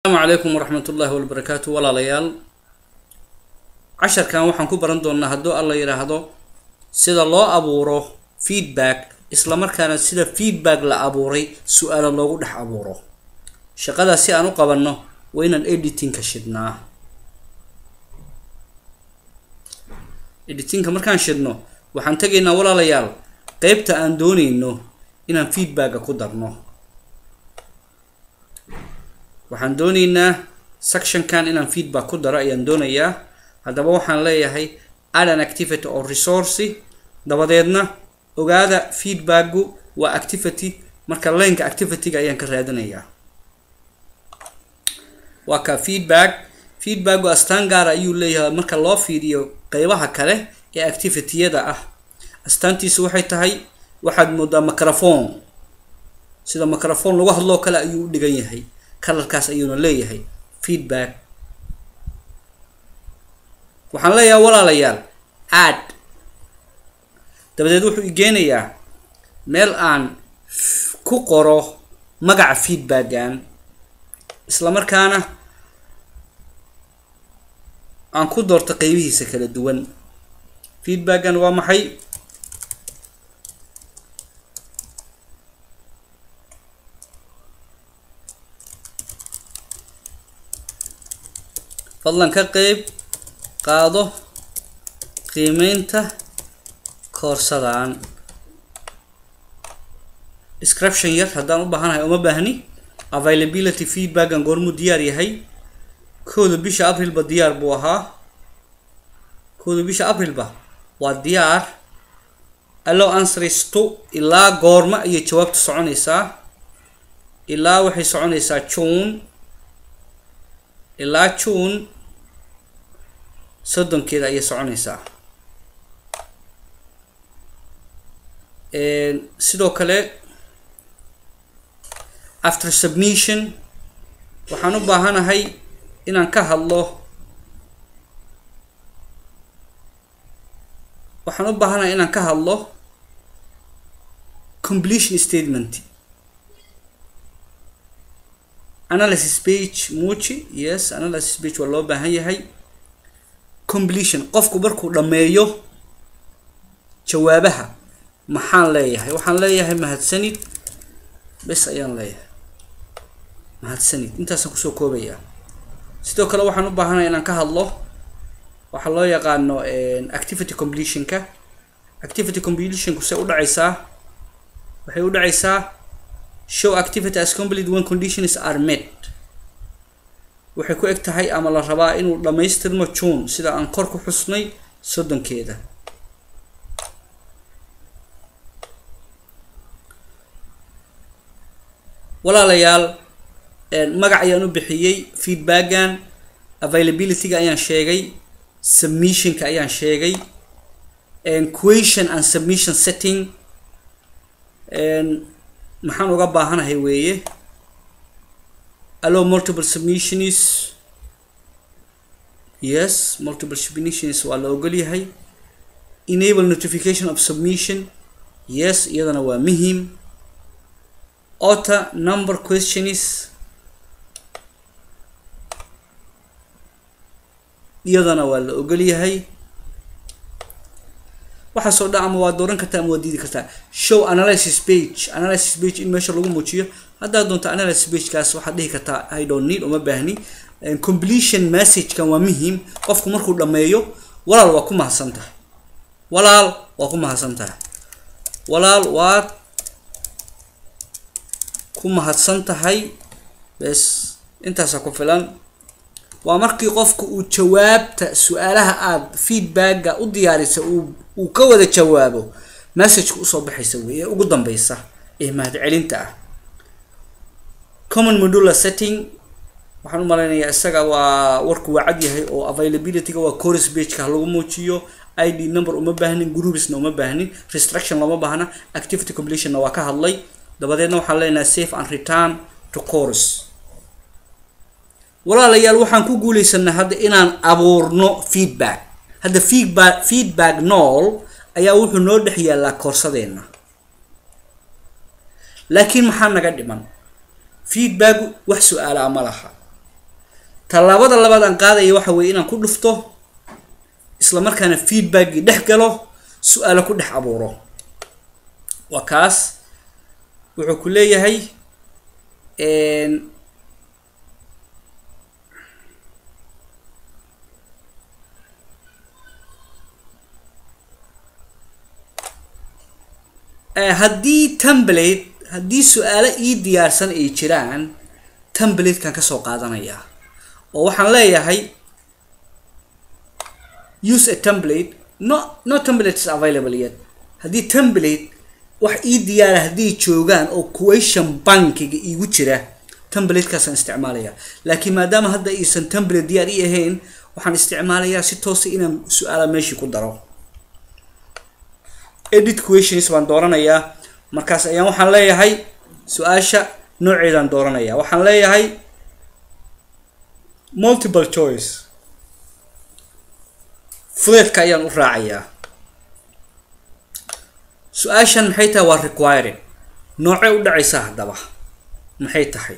asalaamu calaykum waraxmat ullaahi wabarakaatu walaalayaal casharkan waxaan ku baran doonaa hadduu alla yidhaahdo sida loo abuuro feedback islamarkaana sida feedback la abuuray su-aalo loogu dhex abuuro shaqadaas si aan u qabanno waa inaan editingka shidnaa editingka markaan shidno waxaan tegaynaa walaalayaal qeybta aan dooneyno inaan feedbacka ku darno waxaan dooneynaa sectionkan inaan feedback ku daro ayaan doonayaa haddaba waxaan leeyahay add an activity or resource dabadeedna ogaada feedbacku waa activity marka linka activity-ga ayaan ka raadinayaa waa ka feedback feedbacku astaan gaara ayuu leeyahay marka loo fiiriyo qeybaha kale ee activity-yada ah astaantiisu waxay tahay waxaad moodaa microphone sida microphone lagu hadloo kale ayuu u dhigan yahay kalarkaas ayuuna leeyahay feedback waxaan leeyahay walaalayaal add dabadeed wuxuu igeenayaa meel aan ku qoro magaca feedbackan islamarkaana aan ku doorto qeybihiisa kala duwan feedbackan waa maxay fadlan ka qeyb qaado qiimeynta koorsadaan description yar haddaan u baahanahay uma baahni availability feedbackan goormuu diyaar yahay kooda bisha aprilba diyaar buu ahaa kooda bisha aprilba waa diyaar allow answers to ilaa goorma ayay jawaabta soconaysaa ilaa waxay soconaysaa june ilaa june soddonkeeda ayay soconaysaa sidoo kale after submission waxaan u baahanahay inaan ka hadlo waxaan u baahanahay inaan ka hadlo completion statement analysis page muuji yes analysis page waa loo baahan yahay completion qofku markuu dhammeeyo jawaabaha maxaan leeyahay waxaan leeyahay mahadsanid bes ayaan leeyahay mahadsanid intaasaan kusoo koobayaa sidoo kale waxaan u baahanaya inaan ka hadlo waxaa loo yaqaano activity completionka activity completionku say u dhacaysaa waxay u dhacaysaa show activity as complete when conditions are met waxay ku eg tahay ama la rabaa inuu dhammaystirmo june sida aan kor ku xusnay soddonkeeda walaalayaal magac ayaan u bixiyey feedbackan availability-ga ayaan sheegay submissionka ayaan sheegay question and submission setting maxaan uga baahanahay weeye allow multiple submissions yes multiple submissions waa la ogol yahay enable notification of submission yes iyadana waa muhim author number questions iyadana waa la ogol yahay waxaasoo dhan ama waa dooran kartaa ama waa diidi kartaa show analysis page analysis page in meesha lagu muujiyo haddaad doonto analysis pagekaas waxaad dhihi kartaa i don't need uma baahni completion messagekan waa muhiim qofku markuu dhammeeyo walaal waa ku mahadsan tahay walaal waa ku mahadsan tahay walaal waad ku mahadsan tahay bes intaasaa ku filan waa markii qofku uu jawaabta su-aalaha aada feedbacka u diyaarisa uu uu ka wada jawaabo messageka usoo baxaysa wey ee ugu dambeysa ee mahadcelinta ah common modular setting waxaan u malaynayaa isaga waa warku waa cad yahay oo availability-ga waa course pageka lagu muujiyo id number uma baahnin groupsna uma baahnin restruction lama baahna activity complettionna waa ka hadlay dabadeedna waxaan leenahay safe and return to course walaalayaal waxaan ku guuleysanaa hadda inaan abuurno feedback hadda feedback feedback nool ayaa wuxuu noo dhex yaallaa koorsadeenna laakiin maxaa naga dhiman feedbacku wax su-aalaa ma laha tallaabada labaad aan qaadaya waxa weeye inaan ku dhufto isla markaana feedbackii dhex galo su-aalo ku dhex abuuro waa kaas wuxuu ku leeyahay haddii template haddii su-aalo ii diyaarsan ay jiraan templatekan kasoo qaadanaya oo waxaan leeyahay use a template no no template is available yet haddii template wax ii diyaara hadday joogaan oo question bankiga iigu jira templateskaasaan isticmaalaya laakiin maadaama hadda aysan template diyaar ii ahayn waxaan isticmaalayaa si toosa inaan su-aala meeshii ku daro edit questions baan dooranayaa markaas ayaan waxaan leeyahay su-aasha nooceedaan dooranaya waxaan leeyahay multiple choice fudeedka ayaan u raacayaa su-aashan maxay tahay waa required noocey u dhacaysaa haddaba maxay tahay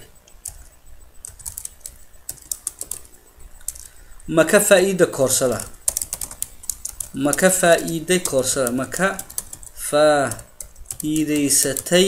ma ka faa-iida koorsada ma ka faa-iiday koorsada ma ka faa-iideysatay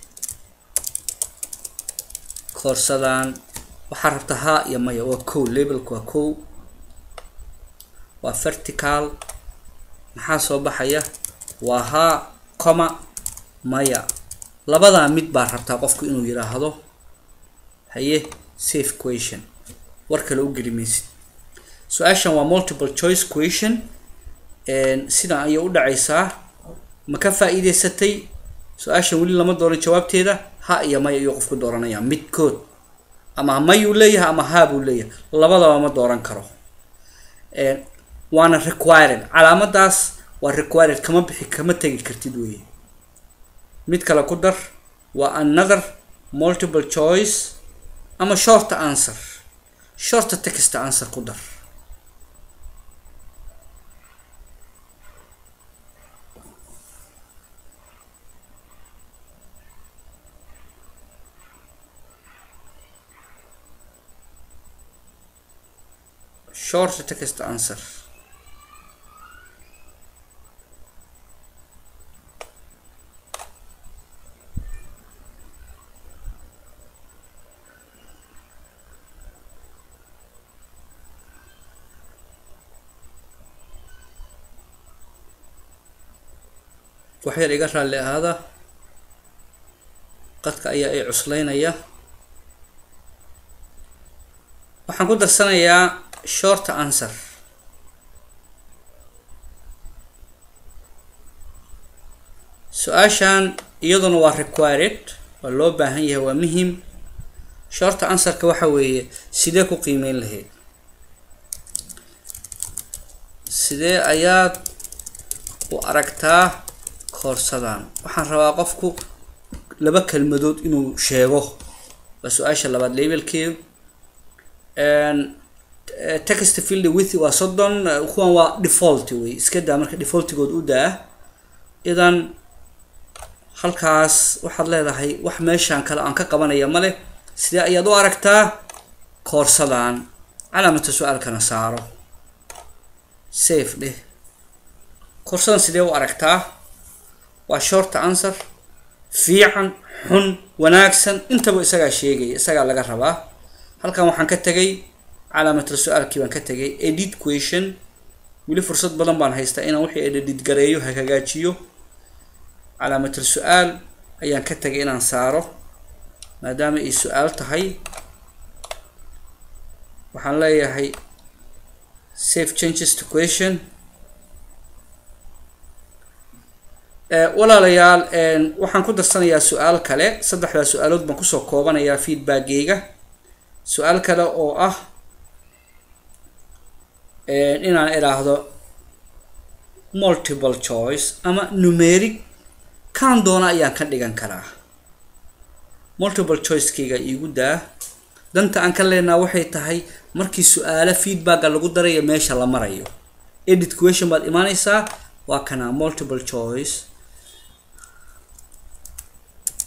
koorsadaan waxaa rabta haa iyo maya waa kow labelka waa kow waa vertical maxaa soo baxaya waa haa coma maya labadaa mid baa rabtaa qofku inuu yidhaahdo haye safe question war kale u geli maysid su-aashan waa multiple choice question sidan ayay u dhacaysaa ma ka faa-iideysatay su-aashan weli lama dooran jawaabteeda ha iyo maya ayuu qofku dooranaya midkood ama mayuu leeyahay ama haa buu leeyahay labadaba ma dooran karo waana required calaamadaas waa required kama bixi kama tegi kartid weye mid kale ku dar waa another multiple choice ama short answer short text answer ku dar short text answer wax yar iga raalli ahaada qadka ayaa i cuslaynaya waxaan ku darsanayaa short answer su-aashan iyaduna waa required waa loo baahan yahay waa muhim short answerka waxa weeye sidee ku qiimeyn lahayd sidee ayaad u aragtaa koorsadan waxaan rabaa qofku laba kelmadood inuu sheego waa su-aasha labaad labelkeedu text field with waa soddon kuwan waa default wey iska daa marka defaultigood u daa idan halkaas waxaad leedahay wax meeshaan kale aan ka qabanaya male sidee ayaad u aragtaa koorsadan calaamata su-aalkana saaro safe dheh koorsadan sidee u aragtaa waa short answer fiican xun wanaagsan intaba isagaa sheegaya isagaa laga rabaa halkan waxaan ka tegay calaamatul su-aalkii baan ka tegay edit question weli fursad badan baan haystaa inaan wixii edit gareeyo ha hagaajiyo calaamatul su-aal ayaan ka tegay inaan saaro maadaama ay su-aal tahay waxaan leeyahay safe changes to question walaalayaal waxaan ku darsanayaa su-aal kale saddexdaa su-aalood baan kusoo koobanayaa feedbackgeyga su-aal kale oo ah inaan idhaahdo multiple choice ama numeric kaan doona ayaan ka dhigan karaa multiple choicekeyga iigu daa danta aan ka leenaha waxay tahay markii su-aalo feedbacka lagu darayo meesha la marayo edit question baad imaaneysaa waa kana multiple choice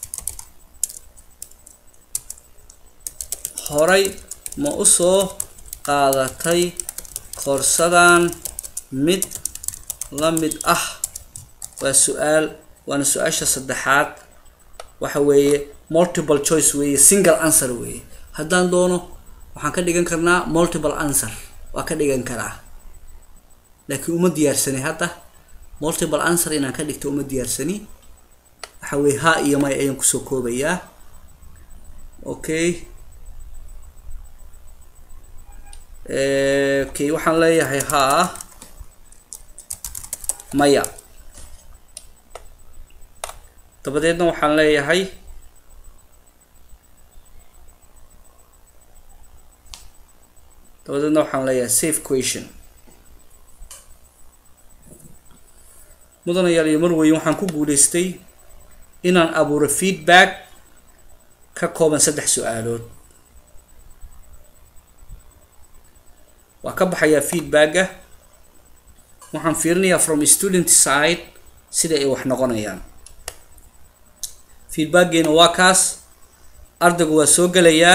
horay ma usoo qaadatay koorsadan mid la mid ah waa su-aal waana su-aasha saddexaad waxa weeye multiple choice weeye single answer weeye haddaan doono waxaan ka dhigan karnaa multiple answer waa ka dhigan karaa laakiin uma diyaarsani hadda multiple answer inaan ka dhigto uma diyaarsani waxa weye ha iyo may ayaan kusoo koobayaa okay okay waxaan leeyahay haa maya dabadeedna waxaan leeyahay dabadeedna waxaan leeyahay safe question mudanayaal iyo marweyn waxaan ku guuleystay inaan abuuro feedback ka kooban saddex su-aalood waa ka baxayaa feedbacka waxaan fiirinayaa from student side sida ay wax noqonayaan feedbackgeena waa kaas ardaygu waa soo gelayaa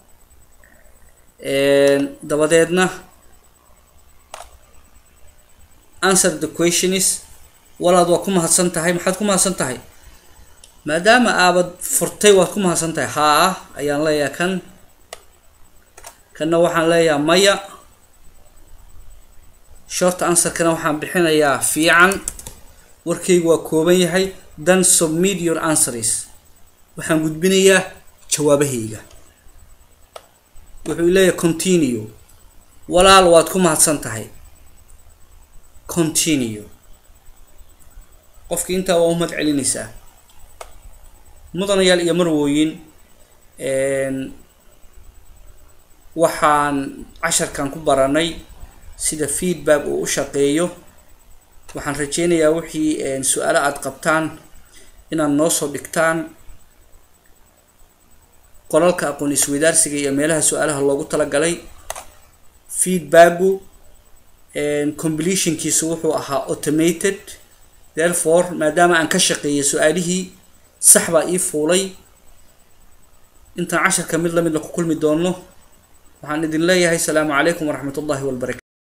dabadeedna answer the question is walaad waa ku mahadsan tahay maxaad ku mahadsan tahay maadaama aabad furtay waad ku mahadsan tahay haa ayaan leeyahay kan kanna waxaan leeyahay maya short answerkana waxaan bixinayaa fiican warkaygu waa kooban yahay then submit your answers waxaan gudbinayaa jawaabahayga wuxuu leeyahay continue walaal waad ku mahadsan tahay continue qofkii intaa waa umad celinaysaa mudanayaal iyo marwooyin waxaan casharkan ku baranay sida feedback uu u shaqeeyo waxaan rajeynayaa wixii su-aalo aada qabtaan inaad noo soo dhigtaan qolalka aqoon isweydaarsiga iyo meelaha su-aalaha loogu talagalay feedbacku completionkiisu wuxuu ahaa automated therefore maadaama aan ka shaqeeyay su-aalihii sax baa ii fuulay intaan casharka mid lamid la ku kulmi doono waxaan idin leeyahay asalaamu calaykum waraxmat ullahi wabarakatu